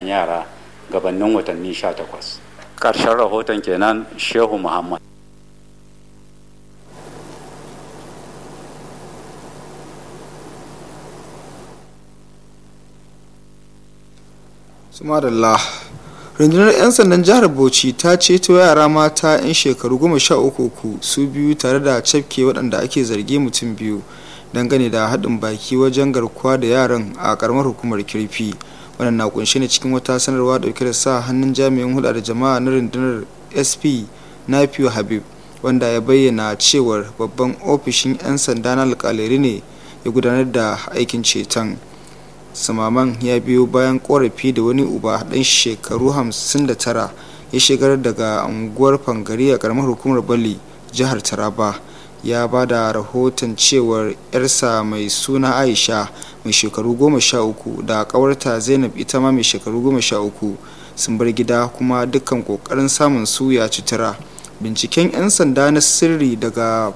yara gabanin watanni 18 ƙarshen rahoton kenan shehu muhammad sumadallah rundunar 'yan sandan jihar bauchi ta ceto yara mata 'yan shekaru goma sha uku su biyu tare da cafke waɗanda ake zargi mutum biyu dangane da haɗin baki wajen garkuwa da yaran a ƙaramar hukumar kirfi wannan na kunshe ne cikin wata sanarwa ɗauke da sa hannun jami'in hulɗa da jama'a na rundunar sp nafiu habib wanda ya bayyana cewar babban ofishin 'yan sanda na alƙalari ne ya gudanar da aikin ceton samaman ya biyo bayan korafi da wani uba ɗan shekaru 59 ya shigar daga unguwar fangari a karamar hukumar bali jihar taraba ya ba da rahoton cewar yarsa mai suna aisha mai shekaru 13 da kawarta zainab ita ma mai shekaru 13 sun bar gida kuma dukkan kokarin samun su ya citira binciken 'yan sanda na sirri daga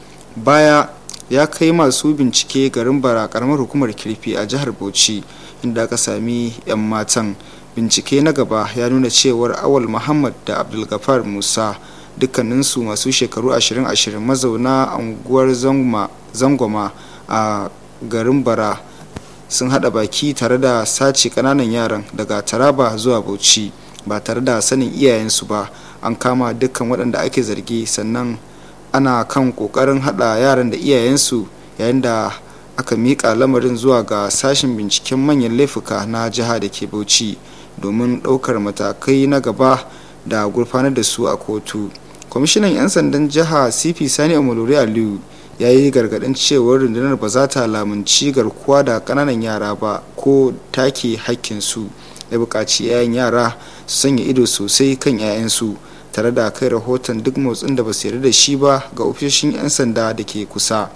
baya ya kai masu bincike garin bara karamar hukumar kirfi a jihar bauchi inda aka sami 'yan matan bincike na gaba ya nuna cewar awal muhammad da abdulgafar musa dukkaninsu masu shekaru 20-20 mazauna unguwar zangoma a garin bara sun hada baki tare da sace kananan yaran daga taraba zuwa bauchi ba tare da sanin iyayensu ba an kama dukkan waɗanda ake zargi sannan ana kan kokarin hada yaran da iyayensu yayin da aka miƙa lamarin zuwa ga sashen binciken manyan laifuka na jiha da ke bauchi domin ɗaukar matakai na gaba da gurfanar da su a kotu kwamishinan 'yan sandan jiha cp sani amalori aliyu ya yi gargaɗin cewar rundunar ba za ta lamunci garkuwa da ƙananan yara ba ko take hakkinsu ya buƙaci 'ya'yan yara su sanya ido sosai kan 'ya'yansu tare da kai rahoton duk motsin da ba su yarda da shi ba ga ofishin 'yan sanda da ke kusa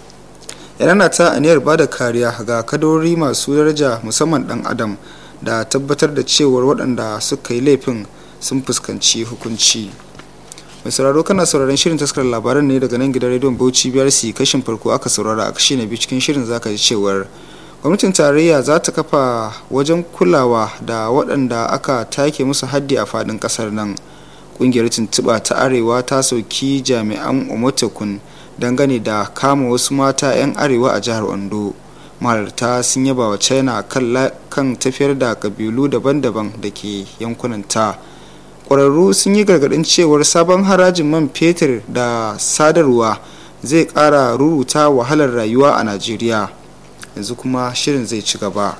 yana ta aniyar ba da kariya ga kadori masu daraja musamman dan adam da tabbatar da cewar waɗanda suka yi laifin sun fuskanci hukunci mai sauraro kana sauraron shirin taskar labaran ne daga nan gidan rediyon bauchi biyar su kashin farko aka saurara a kashi na biyu cikin shirin zaka ji cewar gwamnatin tarayya za ta kafa wajen kulawa da waɗanda aka take musu haddi a faɗin ƙasar nan kungiyar tuntuɓa ta arewa ta sauki jami'an omotekun dangane da kama wasu mata 'yan arewa a jihar ondo mahalarta sun yaba wa china kan tafiyar da kabilu daban-daban da ke yankunanta ƙwararru sun yi gargaɗin cewar sabon harajin man fetur da sadarwa zai ƙara ruruta wahalar rayuwa a najeriya yanzu kuma shirin zai ci gaba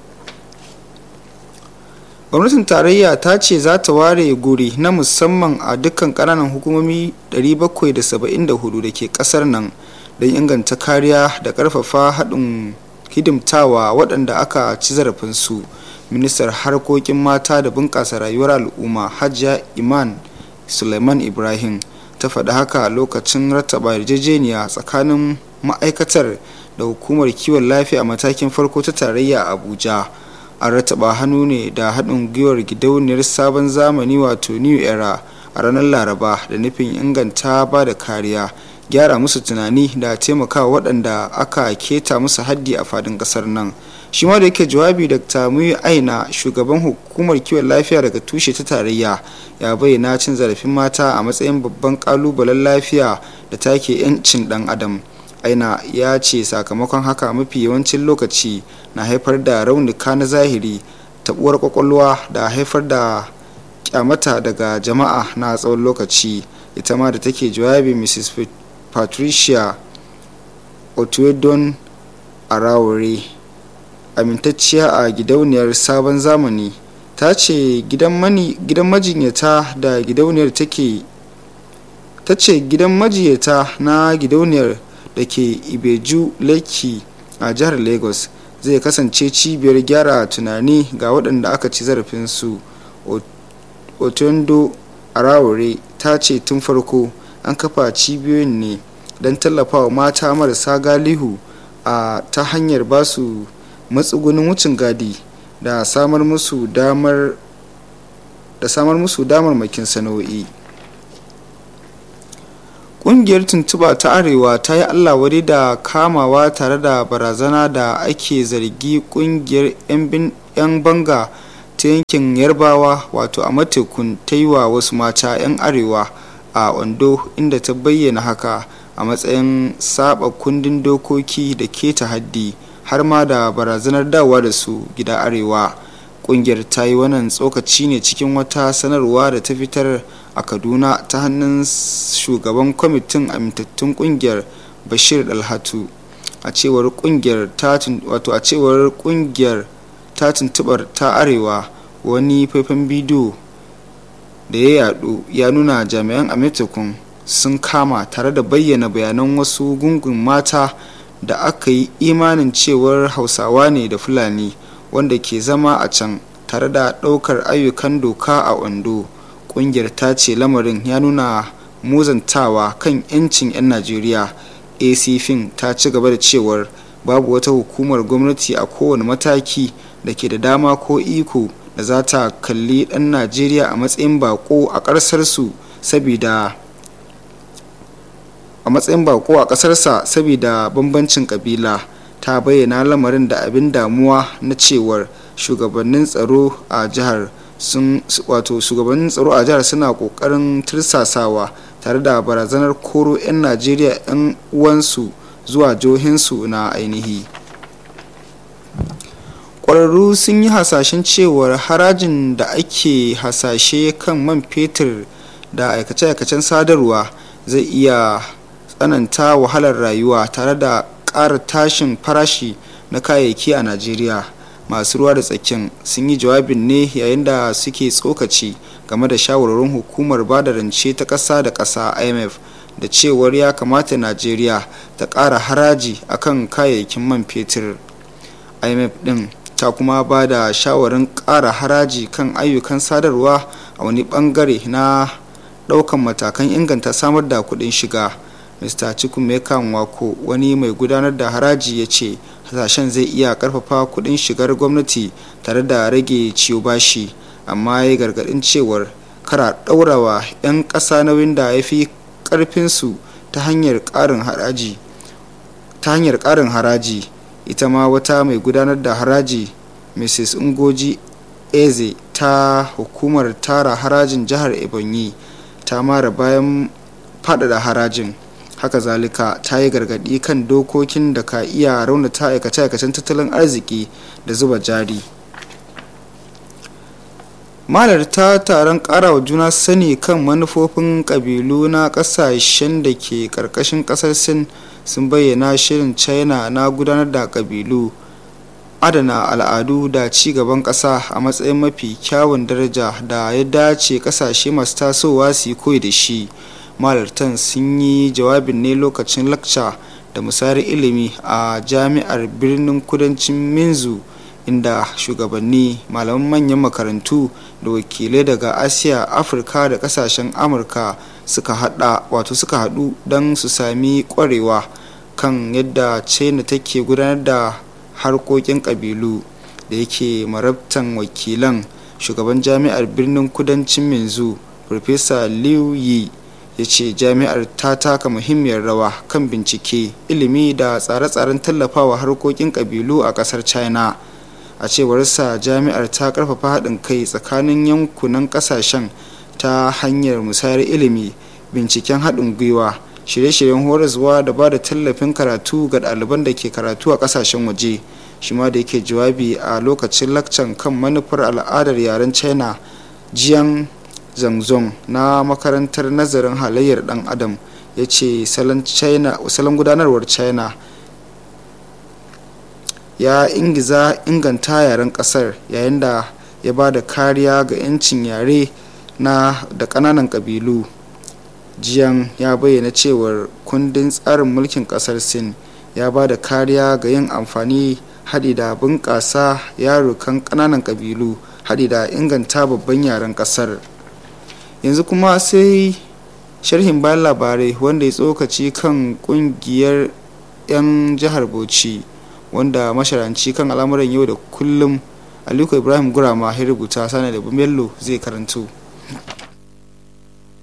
gwamnatin tarayya ta ce za ta ware guri na musamman a dukkan kananan hukumomi 774 da ke kasar nan don inganta kariya da karfafa haɗin hidimtawa waɗanda aka ci zarafinsu ministar harkokin mata da bunƙasa rayuwar al'umma hajiya iman suleiman ibrahim ta faɗi haka lokacin rattaba yarjejeniya tsakanin ma'aikatar da hukumar kiwon lafiya a matakin farko ta tarayya a abuja an rataba hannu ne da haɗin gwiwar gidauniyar sabon zamani wato new era a ranar laraba da nufin inganta ba da kariya gyara musu tunani da taimakawa waɗanda aka keta musu haddi a fadin ƙasar nan shi ma da yake jawabi dr muyi aina shugaban hukumar kiwon lafiya daga tushe ta tarayya ya bayyana cin zarafin mata a matsayin babban ƙalubalen lafiya da take 'yancin ɗan adam aina ya ce sakamakon haka mafi yawancin lokaci na haifar da raunuka na zahiri tabuwar kwakwalwa da haifar da kyamata daga jama'a na tsawon lokaci ita ma da take jawabi mrs patricia otuedon arawore amintacciya a gidauniyar sabon zamani ta ce gidan majinyata da gidauniyar take ta ce gidan majiyata na gidauniyar da ke ibeju leki a jihar lagos zai kasance cibiyar gyara tunani ga waɗanda aka ci zarafinsu otondo arawore ta ce tun farko an kafa cibiyoyin ne don tallafawa mata marasa galihu a ta hanyar basu matsugunin wucin gadi da samar musu damar da samar musu damar makin sana'o'i ƙungiyar tuntuba ta arewa ta yi allah wari da kamawa tare da barazana da ake zargi ƙungiyar 'yan banga ta yankin yarbawa wato a matekun ta yi wa wasu mata 'yan arewa a ondo inda ta bayyana haka a matsayin saba kundin dokoki da keta haddi har ma da barazanar dawa da su gida arewa kungiyar ta yi wannan tsokaci ne cikin wata sanarwa da ta fitar a kaduna ta hannun shugaban kwamitin amintattun kungiyar bashir dalhatu a cewar kungiyar wato a cewar kungiyar ta tuntubar ta arewa wani faifan bidiyo da ya yadu ya nuna jami'an amintattun sun kama tare da bayyana bayanan wasu gungun mata da aka yi imanin cewar hausawa ne da fulani wanda ke zama a can tare da ɗaukar ayyukan doka a ondo ƙungiyar ta ce lamarin ya nuna muzantawa kan 'yancin 'yan najeriya acfin ta ci gaba da cewar babu wata hukumar gwamnati a kowane mataki da ke da dama ko iko da za ta kalli ɗan najeriya a matsayin bako a ƙasarsu saboda a matsayin bako a ƙasarsa saboda bambancin ƙabila ta bayyana lamarin da abin damuwa na cewar shugabannin tsaro a jihar sun wato shugabannin tsaro a jihar suna kokarin tirsasawa tare da barazanar koro 'yan najeriya 'yan uwansu zuwa jihohinsu na ainihi ƙwararru sun yi hasashen cewar harajin da ake hasashe kan man fetur da aikace-aikacen sadarwa zai iya tsananta wahalar rayuwa tare da ƙara tashin farashi na kayayyaki a najeriya masu ruwa da tsakin sun yi jawabin ne yayin da suke tsokaci game da shawarwarin hukumar bada rance ta ƙasa da ƙasa imf da cewar ya kamata najeriya ta ƙara haraji akan kayayyakin man fetur imf ɗin ta kuma ba da shawarin ƙara haraji kan ayyukan sadarwa a wani ɓangare na ɗaukan matakan inganta samar da kuɗin shiga mr chukwumeka wako wani mai gudanar da haraji ya ce hasashen zai iya karfafa kudin shigar gwamnati tare da rage ciyo bashi amma ya gargadin cewar kara daurawa 'yan ƙasa nauyin da ya fi karfinsu ta hanyar ƙarin haraji ta hanyar ƙarin haraji ita ma wata mai gudanar da haraji mrs ngoji eze ta hukumar tara harajin jihar ebonyi ta mara bayan faɗaɗa harajin haka zalika ta yi gargaɗi kan dokokin da ka iya raunata aikace-aikacen tattalin arziki da zuba jari malarta taron karawa juna sani kan manufofin kabilu na kasashen da ke karkashin kasar sin sun bayyana shirin china na gudanar da kabilu adana al'adu da ci gaban kasa a matsayin mafi kyawun daraja da ya dace kasashe masu tasowa su yi koyi da shi malartan sun yi jawabin ne lokacin lakca da musayar ilimi a jami'ar birnin kudancin minzu inda shugabanni malaman manyan makarantu da wakilai daga asiya afirka da kasashen amurka suka hada wato suka hadu don su sami kwarewa kan yadda china take gudanar da harkokin kabilu da yake marabtan wakilan shugaban jami'ar birnin kudancin minzu farfesa liu yi ya ce jami'ar ta taka muhimmiyar rawa kan bincike ilimi da tsare-tsaren tallafawa harkokin kabilu a kasar china a cewarsa jami'ar ta karfafa haɗin kai tsakanin yankunan ƙasashen ta hanyar musayar ilimi binciken haɗin gwiwa shirye-shiryen horaswa da ba da tallafin karatu ga ɗaliban da ke karatu a ƙasashen waje shi ma da yake jawabi a lokacin lakcan kan manufar al'adar yaren china jiyan zangzong na makarantar nazarin halayyar ɗan adam ya ce salon gudanarwar china ya ingiza inganta yaren kasar yayin da ya ba da kariya ga 'yancin yare na da ƙananan ƙabilu jiyan ya bayyana cewar kundin tsarin mulkin ƙasar sin ya ba da kariya ga yin amfani haɗi da bunƙasa yarukan ƙananan ƙabilu haɗi da inganta babban yaren ƙasar yanzu kuma sai sharhin bayan labarai wanda ya tsokaci kan ƙungiyar 'yan jihar bauchi wanda masharanci kan al'amuran yau da kullum aliko ibrahim gurama ya rubuta sani da bello zai karanto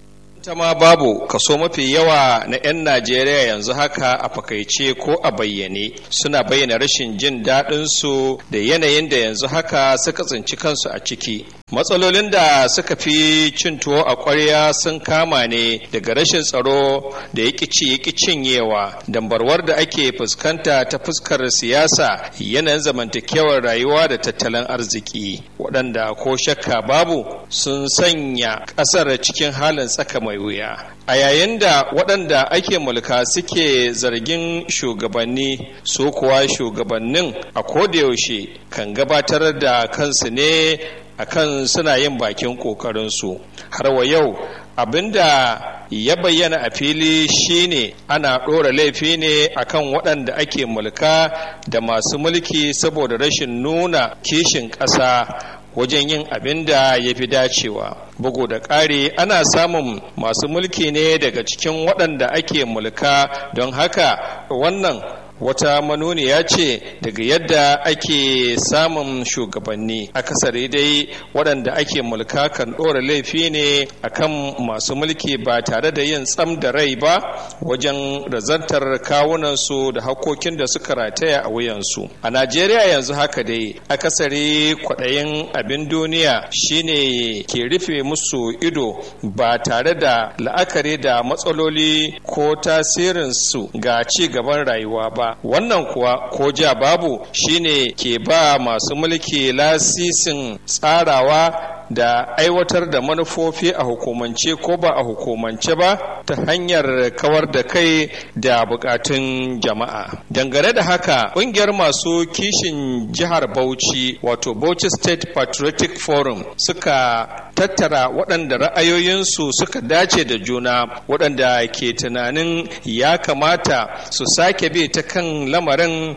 ita ma babu kaso mafi yawa na 'yan najeriya yanzu haka a fakaice ko a bayyane suna bayyana rashin jin daɗinsu da yanayin da yanzu haka suka tsinci kansu a ciki matsalolin da suka fi cin tuwo a ƙwarya sun kama ne daga rashin tsaro da ya ci ya cinyewa dambarwar da ake fuskanta ta fuskar siyasa yanayin zamantakewar rayuwa da tattalin arziki waɗanda ko shakka babu sun sanya ƙasar cikin halin tsaka mai wuya a yayin da waɗanda ake mulka suke zargin shugabanni su kuwa shugabannin a kodayaushe kan gabatar da kansu ne akan suna yin bakin ƙoƙarinsu har wa yau abinda ya bayyana a fili shine ana ɗora laifi ne akan waɗanda ake mulka da masu mulki saboda rashin nuna kishin ƙasa wajen yin abin da ya fi dacewa bugu da ƙari ana samun masu mulki ne daga cikin waɗanda ake mulka don haka wannan wata manuniya ce daga yadda ake samun shugabanni akasari dai waɗanda ake mulka kan ɗora laifi ne akan masu mulki ba tare da yin tsam da rai ba wajen razantar kawunansu da hakokin da suka rataya a wuyansu a najeriya yanzu haka dai akasari kwaɗayin abin duniya shine ke rufe musu ido ba tare da la'akari da matsaloli ko tasirinsu ga ci gaban rayuwa ba wannan kuwa ko ja babu shine ke ba masu mulki lasisin tsarawa da aiwatar da manufofi a hukumance ko ba a hukumance ba ta hanyar kawar da kai da bukatun jama'a dangane da haka ƙungiyar masu kishin jihar bauchi wato bauchi state patriotic forum suka tattara waɗanda ra'ayoyinsu suka dace da juna waɗanda ke tunanin ya kamata su sake bi ta kan lamarin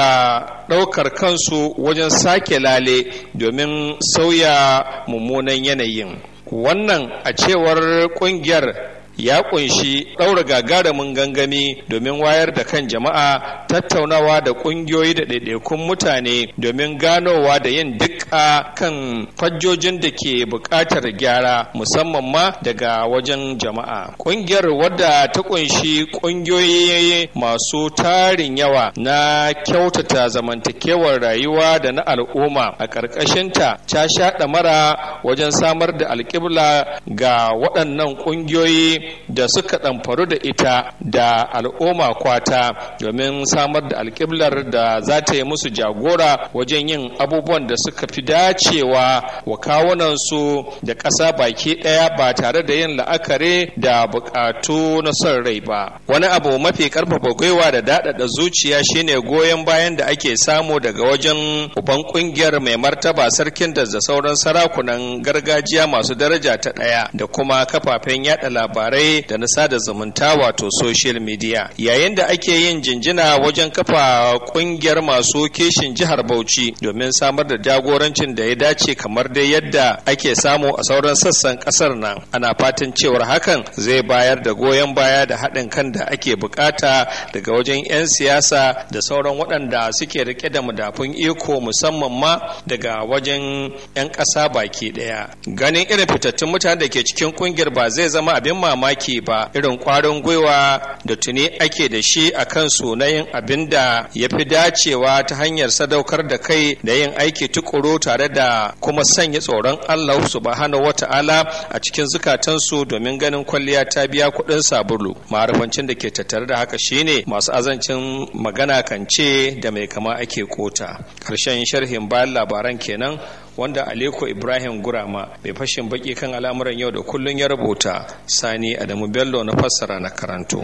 da ɗaukar kansu wajen sake lale domin sauya mummunan yanayin wannan a cewar ƙungiyar ya kunshi ɗaura gagarumin gangami domin wayar da kan jama'a tattaunawa da ƙungiyoyi da ɗaiɗaikun mutane domin ganowa da yin dukka kan fajjojin da ke buƙatar gyara musamman ma daga wajen jama'a ƙungiyar wadda ta kunshi ƙungiyoyi masu tarin yawa na kyautata zamantakewar rayuwa da na al'umma a ƙarƙashinta ta sha ɗamara wajen samar da alƙibla ga waɗannan ƙungiyoyi da suka ɗamfaru da ita da al'umma kwata domin samar da alƙiblar da za ta yi musu jagora wajen yin abubuwan da suka fi dacewa wa kawunansu da ƙasa baki ɗaya ba tare da yin la'akari da buƙatu na son rai ba wani abu mafi ƙarfafa gwiwa da daɗaɗa zuciya shine goyon bayan da ake samu daga wajen uban ƙungiyar mai martaba sarkin da sauran sarakunan gargajiya masu daraja ta ɗaya da kuma kafafen yada labarai da na sada zumunta wato social media yayin da ake yin jinjina wajen kafa kungiyar masu kishin jihar bauchi domin samar da jagorancin da ya dace kamar dai yadda ake samu a sauran sassan kasar nan ana fatan cewar hakan zai bayar da goyon baya da haɗin kan da ake bukata daga wajen 'yan siyasa da sauran waɗanda suke rike da madafun iko musamman ma daga wajen 'yan ƙasa baki ɗaya ganin irin fitattun mutane da ke cikin kungiyar ba zai zama abin mamaki ba irin kwarin gwiwa da tuni ake da shi a kan sunayin abin da ya fi dacewa ta hanyar sadaukar da kai da yin aiki tukuru tare da kuma sanya tsoron Allah subhanahu wata'ala a cikin zukatansu domin ganin kwalliya ta biya kuɗin sabulu ma'arifancin da ke tattare da haka shine masu azancin magana kan ce da mai kama ake kota ƙarshen sharhin bayan labaran kenan wanda Aliko Ibrahim Gurama mai fashin baki kan al'amuran yau da kullun ya rubuta Sani Adamu Bello na fassara na karanto.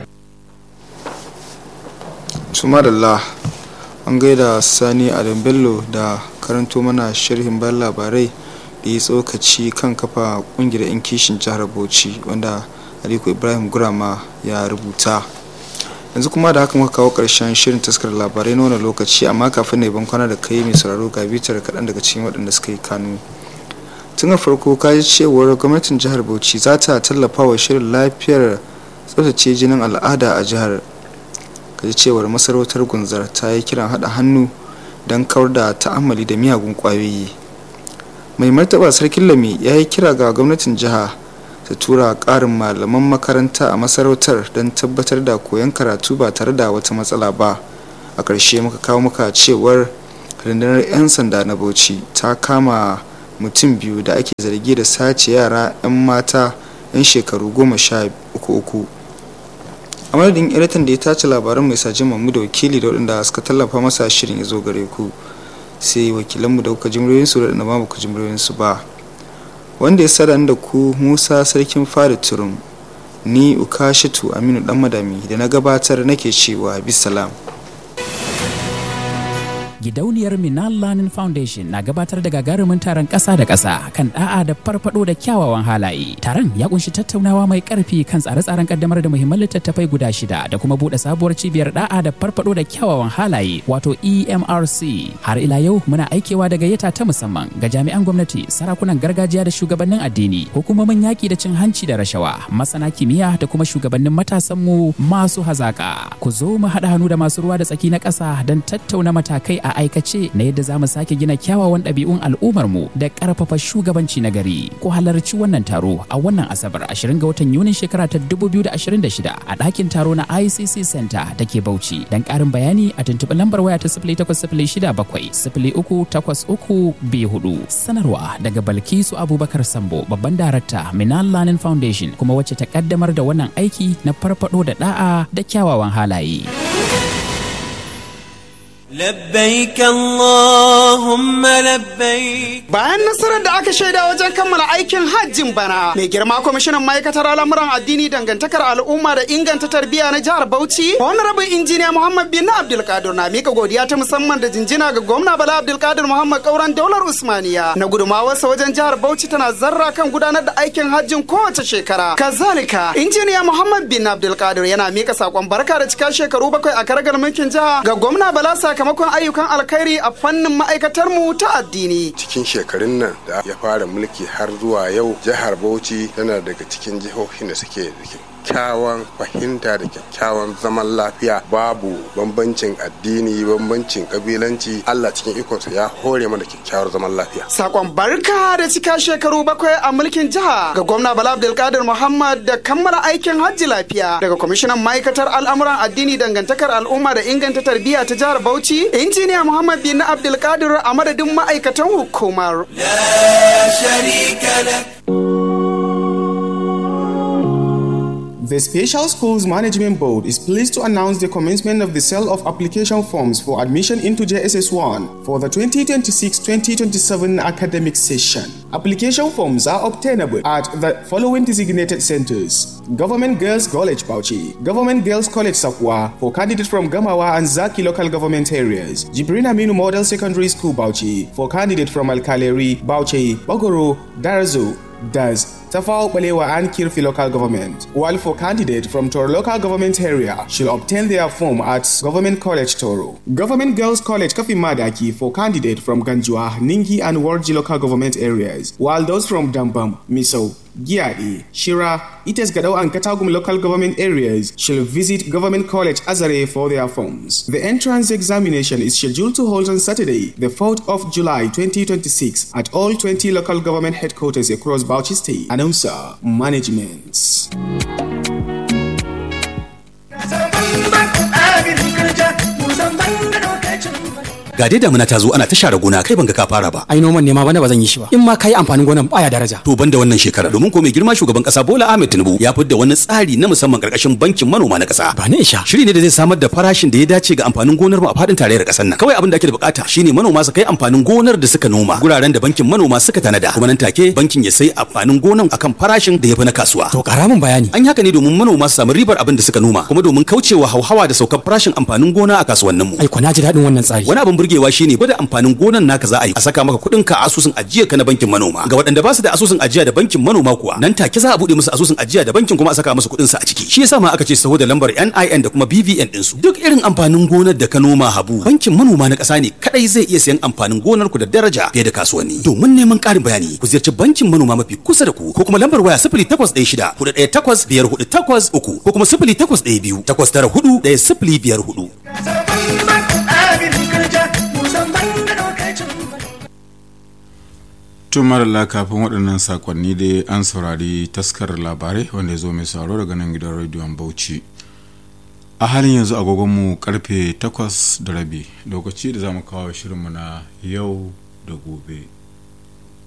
Sumadallah an gaida Sani Adamu Bello da karanto mana sharhin bayan labarai da ya tsokaci kan kafa kungiyar 'yan kishin jihar Bauchi wanda Aliko Ibrahim Gurama ya rubuta. yanzu kuma da haka muka kawo karshen shirin taskar labarai na wani lokaci amma kafin na ban kwana da kai mai sauraro ga bitar kaɗan daga cikin waɗanda suka yi kanu tun a farko ka ji cewar gwamnatin jihar bauchi za ta tallafa wa shirin lafiyar tsaftace jinin al'ada a jihar ka ji cewar masarautar gunzar ta yi kiran haɗa hannu don kawar da ta'ammali da miyagun ƙwayoyi mai martaba sarkin lami ya yi kira ga gwamnatin jiha ta tura ƙarin malaman makaranta a masarautar don tabbatar da koyon karatu ba tare da wata matsala ba a ƙarshe muka kawo muka cewar rundunar 'yan sanda na bauchi ta kama mutum biyu da ake zargi da sace yara 'yan mata 'yan shekaru goma sha uku uku a madadin editan da ya tace labaran mai sajin mamu da wakili da waɗanda suka tallafa masa shirin ya zo gare ku sai wakilanmu da kuka jimriyoyinsu da waɗanda ba ku jimriyoyinsu ba wanda ya sada da ku musa sarkin fari turum ni ukashitu aminu dan madami da na gabatar nake cewa bisalam gidauniyar Minal Learning Foundation na gabatar da gagarumin taron ƙasa da ƙasa kan da'a da farfado da kyawawan halaye. Taron ya kunshi tattaunawa mai ƙarfi kan tsare-tsaren kaddamar da muhimman littattafai guda shida da kuma buɗe sabuwar cibiyar da'a da farfado da kyawawan halaye wato EMRC. Har ila yau muna aikewa da gayyata ta musamman ga jami'an gwamnati, sarakunan gargajiya da shugabannin addini, hukumomin yaƙi da cin hanci da rashawa, masana kimiyya da kuma shugabannin matasanmu masu hazaƙa. Ku zo mu haɗa hannu da masu ruwa da tsaki na ƙasa don tattauna matakai a aikace na yadda za mu sake gina kyawawan ɗabi'un al'ummarmu da ƙarfafa shugabanci na gari. Ku halarci wannan taro a wannan Asabar 20 ga watan Yunin shekara ta 2026 a ɗakin taro na ICC Center da ke Bauchi. Don ƙarin bayani a tuntuɓi lambar waya ta 0867 0383 Sanarwa daga Balkisu Abubakar Sambo babban darakta Minal Learning Foundation kuma wacce ta ƙaddamar da wannan aiki na farfaɗo da ɗa'a da kyawawan halaye. لبيك اللهم لبيك Bayan nasarar da aka shaida wajen kammala aikin hajjin bana, mai girma kwamishinan ma'aikatar al'amuran addini dangantakar al'umma da inganta tarbiyya na jihar Bauchi, rabin injiniya Muhammad bin Abdulkadir na mika godiya ta musamman da jinjina ga gwamna Bala Abdulkadir Muhammad Kauran daular Usmaniya na gudumawarsa wajen jihar Bauchi tana zarra kan gudanar da aikin hajjin kowace shekara. Kazalika, injiniya Muhammad bin Abdulkadir yana mika sakon barka da cika shekaru bakwai a karagar mulkin jiha ga gwamna Bala sakamakon ayyukan alkhairi a fannin ma'aikatar mu ta addini. cikin shekarun nan da ya fara mulki har zuwa yau jihar bauchi tana daga cikin jihohin da suke da kyakkyawan fahimta da kyakkyawan zaman lafiya babu bambancin addini bambancin kabilanci allah cikin ikonsa ya hore mana kyakkyawar zaman lafiya Sakon barka da cika shekaru bakwai a mulkin jiha ga gwamna Bala Abdulkadir Muhammad da kammala aikin hajji lafiya daga kwamishinan ma'aikatar al'amuran addini dangantakar al'umma da inganta tarbiyya ta jihar Bauchi injiniya Muhammad bin Abdulkadir a madadin ma'aikatan hukumar. لا شريك لك The Special Schools Management Board is pleased to announce the commencement of the sale of application forms for admission into JSS1 for the 2026-2027 academic session. Application forms are obtainable at the following designated centers: Government Girls College Bauchi, Government Girls College Sakwa for candidates from Gamawa and Zaki local government areas, Jibrin Aminu Model Secondary School Bauchi for candidate from Alkaleri, Bauchi, Bogoro, Darazo, does Tafao Balewa and Kirfi local government, while for candidate from Toro local government area should obtain their form at Government College Toro. Government Girls College Kafi Madaki for candidate from Ganjua, Ningi and Warji local government areas, while those from Dambam, Miso, Giadi, Shira, Ites Gadao and Katagum local government areas shall visit Government College Azare for their forms. The entrance examination is scheduled to hold on Saturday, the 4th of July 2026 at all 20 local government headquarters across Bauchi State. Announcer, Management. ga dai damuna ta zo ana ta share gona kai ban ga ka fara ba ai noman nema bana ba zan yi shi ba in ma kai amfanin gonan baya daraja to ban da wannan shekara domin ko mai girma shugaban kasa Bola Ahmed Tinubu ya fidda wani tsari na musamman karkashin bankin manoma na kasa ba ne sha shiri ne da zai samar da farashin da ya dace ga amfanin gonar mu a fadin tarayyar kasar nan kawai abin da ake da bukata shine manoma su kai amfanin gonar da suka noma guraren da bankin manoma suka tanada kuma nan take bankin ya sai amfanin gonan akan farashin da ya fi na kasuwa to kara min bayani an yi haka ne domin manoma su samu ribar abin da suka noma kuma domin kaucewa hauhawa da saukar farashin amfanin gona a kasuwannin mu ai ko na ji daɗin wannan tsari wani abin burgewa shine gwada amfanin gonan naka za a yi a saka maka kuɗin ka a asusun ajiya ka na bankin manoma ga waɗanda ba su da asusun ajiya da bankin manoma kuwa nan take za a buɗe musu asusun ajiya da bankin kuma a saka musu kuɗin su a ciki shi yasa ma aka ce saho da lambar NIN da kuma BVN din su duk irin amfanin gonar da ka noma habu bankin manoma na ƙasa ne kadai zai iya sayan amfanin gonar ku da daraja fiye da kasuwanni domin neman ƙarin bayani ku ziyarci bankin manoma mafi kusa da ku ko kuma lambar waya 0816 418 5483 ko kuma 0812 894 1054 tun marala kafin waɗannan sakonni dai an saurari taskar labarai wanda ya zo mai sauraro daga nan gidan rediyon bauchi a halin yanzu agogonmu karfe 8 da rabi lokaci da za mu kawo shirinmu na yau da gobe